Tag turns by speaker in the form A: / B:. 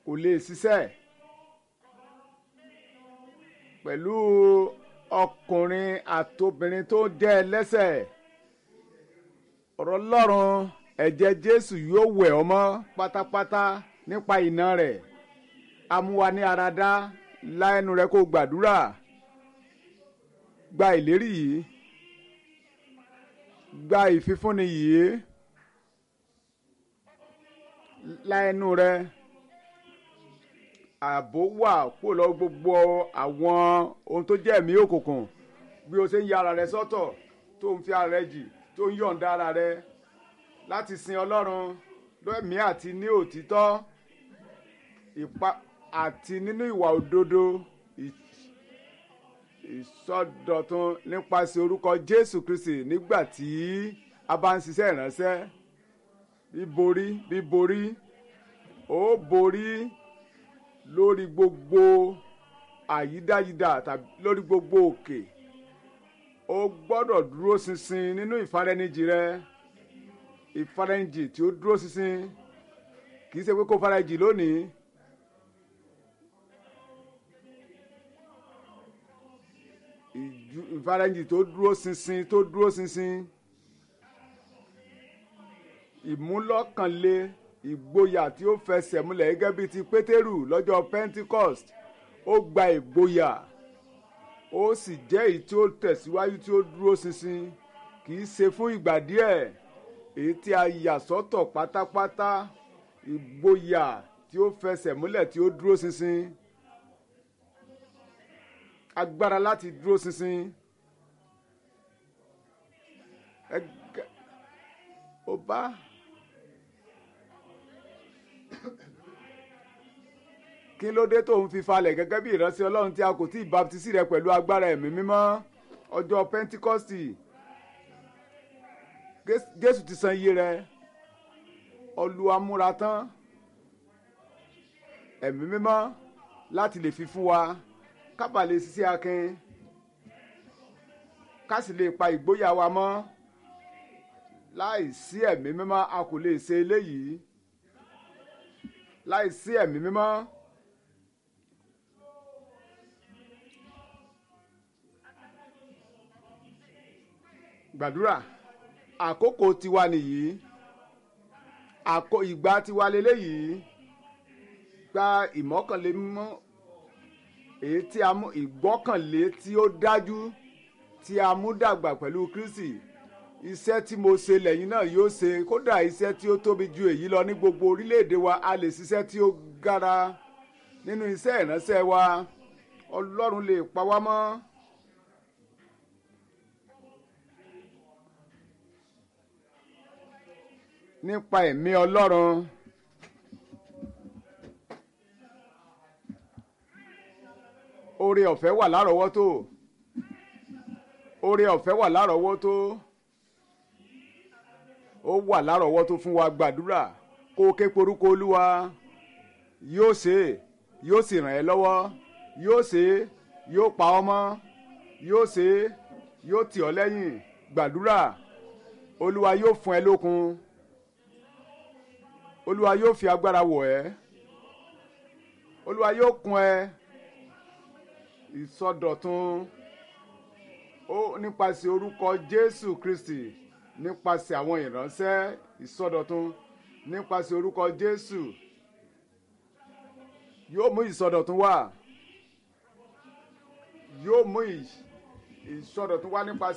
A: kò lè ṣiṣẹ́ pẹ̀lú ọkùnrin àtobìnrin tó jẹ́ ẹlẹ́ṣẹ̀ ọ̀rọ̀ Ọlọ́run ẹ̀jẹ̀ Jésù yóò wẹ̀ ọ́ mọ́ pátápátá nípa iná rẹ̀ amúwa ní ara dá láẹnu rẹ kó gbàdúrà gba ìlérí yìí gba ìfifúnni yìí láẹnu rẹ ààbò wà kúrò lọ gbogbo àwọn ohun tó jẹ́ ẹ̀mí òkùnkùn bí o ṣe ń ya ara rẹ sọ́tọ̀ tó ń fi ara rẹ jì tó ń yọ̀ǹda ara rẹ láti sin Ọlọ́run lẹ́mìí àti ní òtítọ́ ìpa àti nínú ìwà òdodo ìsọdọ̀tun nípasẹ̀ orúkọ Jésù Kristi nígbà tí a bá ń ṣiṣẹ́ ìránṣẹ́ bíborí bíborí ó borí lórí gbogbo àyídáyídá tàbí lórí gbogbo òkè ó gbọ́dọ̀ dúró ṣinṣin nínú ìfarẹ́nijì rẹ ìfarẹ́nijì tí ó dúró ṣinṣin kì í ṣe pé kó farajì lónìí. ìfarajì tó dúró ṣinṣin tó dúró ṣinṣin ìmúlọ́kànlé ìgboyà tí ó fẹsẹ̀ múlẹ̀ gẹ́gẹ́ bíi ti pétérù lọ́jọ́ pentecost ó gba ìgboyà ó sì jẹ́ èyí tí ó tẹ̀síwájú tí ó dúró ṣinṣin kì í ṣe fún ìgbà díẹ̀ èyí tí a yà sọ́tọ̀ pátápátá ìgboyà tí ó fẹsẹ̀ múlẹ̀ tí ó dúró ṣinṣin agbára láti dúró ṣinṣin ẹgbẹ́ ó bá kí ló dé tó ń fi falẹ̀ gẹ́gẹ́ bí ìránṣẹ́ ọlọ́run tí a kò tí ì baptisi rẹ pẹ̀lú agbára ẹ̀mí mímọ́ ọjọ́ pentikọ́stì jésù ti san iye rẹ Olúwa múra tán ẹ̀mí mímọ́ láti lè fi fún wa kábà lè ṣiṣẹ́ akin ká sì lè pa ìgboyà wa mọ́ láì sí ẹ̀mí mímọ́ a kò lè ṣe eléyìí láì sí ẹ̀mí mímọ́. gbàdúrà àkókò tiwa nìyí àkó ìgbà tiwa leléyìí gba ìmọ̀kànlé mímọ́ èyí tí a mú ìgbọ́kànlé tí ó dájú tí a mú dàgbà pẹ̀lú Kristi iṣẹ́ tí mo ṣe lẹ́yìn náà yóò ṣe kódà iṣẹ́ tí ó tóbi ju èyí lọ ní gbogbo orílẹ̀-èdè wa a lè ṣiṣẹ́ tí ó gara nínú iṣẹ́ ìránṣẹ́ wa Ọlọ́run lè pa wá mọ́. nípa ẹ̀mí Ọlọ́run oore ọ̀fẹ́ wà lárọ̀ọ́wọ́tó oore ọ̀fẹ́ wà lárọ̀ọ́wọ́tó ó wà lárọ̀ọ́wọ́tó fún wa gbàdúrà kó o ké porúkọ Olúwa yóò ṣe é yóò sì ràn ẹ́ lọ́wọ́ yóò ṣe é yóò pa ọ́ mọ́ yóò ṣe é yóò tì ọ́ lẹ́yìn gbàdúrà Olúwa yóò fún ẹ lókun olúwa yóò fi agbára wọ̀ ẹ́ olúwa yóò kún ẹ ìsọdọ̀tun ó nípasẹ̀ orúkọ jésù kristi nípasẹ̀ àwọn ìránṣẹ́ ìsọdọ̀tun nípasẹ̀ orúkọ jésù yóò mú ìsọdọ̀tun wá yóò mú ìsọdọ̀tun wá nípasẹ̀.